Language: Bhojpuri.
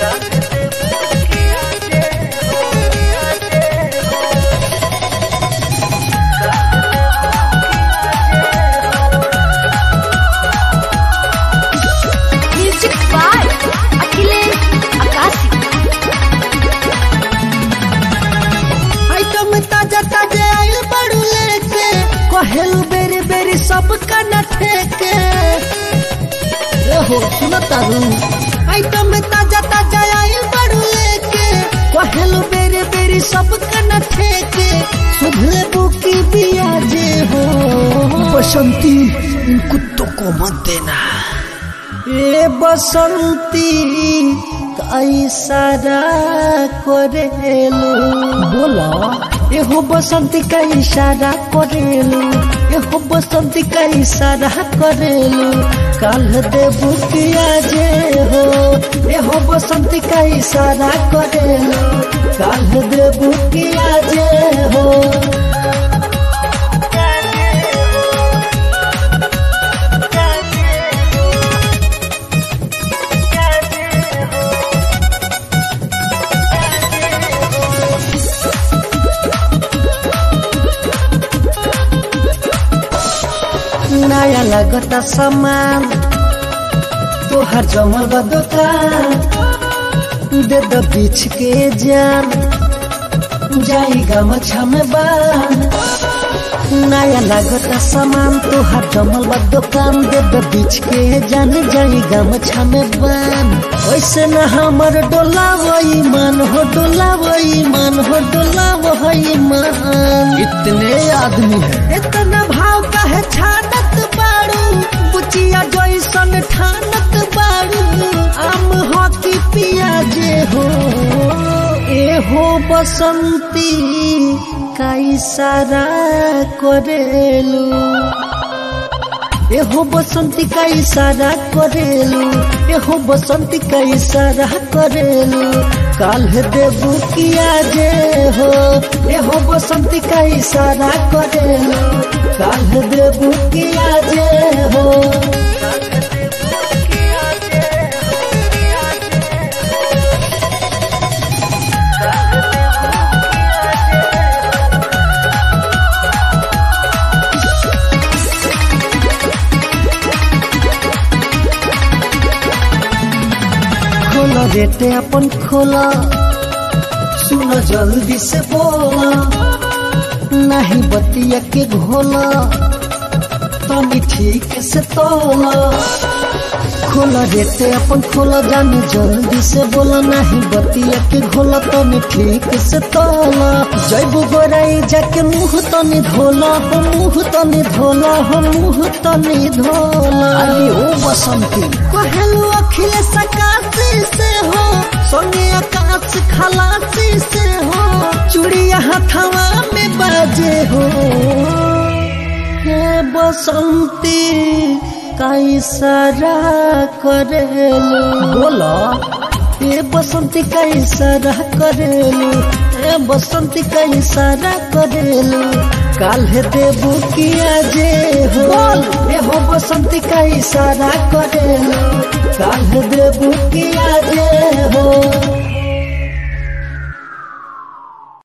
music by Akhilesh Akashi item ताजा ताजा आइल बड़ू लेके कहेलू बेरी बेरी सब कना ठेके हो सुनो तारू आइटम ताजा ताजा आइल बड़ू लेके कहेलू बेरी बेरी सब कना ठेके सुधले बुकी बिया जे हो बसंती इन कुत्तों को मत देना ए बसंती कैसारा करेलू बोला एहो बसंती का इशारा करेलू एहो बसंती का इशारा करेलू काल देबू किया जे हो एहो बसंती का इशारा करेलू काल देबू किया जे हो नया लगता सामान तोहर जमल बा दुकान दे दो बीच के जान जाई गमछा में बान नया लगता सामान तोहर जमल बा दुकान दे दो बीच के जान जाई गमछा में बान वैसे न हमर डोला वही मन हो डोला वही मन हो डोला वही मन इतने आदमी है इतना भाव का है छानत बारू बुचिया जैसन ठानत बारू आम हॉकी पिया जे हो ए हो बसंती का इशारा करेलू एहो बसंती का इशारा करेलू एहो बसंती का इशारा करेलू काल देबू किया जे हो एहो बसंती का इशारा करेलू काल देबू किया जे हो खोला रेटे अपन खोला सुनो जल्दी से बोला नहीं बतिया के घोला तनी ठीक से तोला खोला रेटे अपन खोला जाने जल्दी से बोला नहीं बतिया के घोला तनी ठीक से तोला जैबू गोराई जाके मुंह तनी धोला हो मुंह तनी धोला हो मुंह तनी धोला अरे ओ बसंती कहलू अखिलेश आकाशी से हो सोने आकाश खलासी से हो चूड़िया हथवा में बाजे हो हे बसंती का इशारा करेलू बोला ए बसंती का इशारा करेलू ए बसंती का इशारा करेलू काल्हे देबू किया जे हो ए हो बसंती का इशारा करेलू काल्हे देबू किया जे हो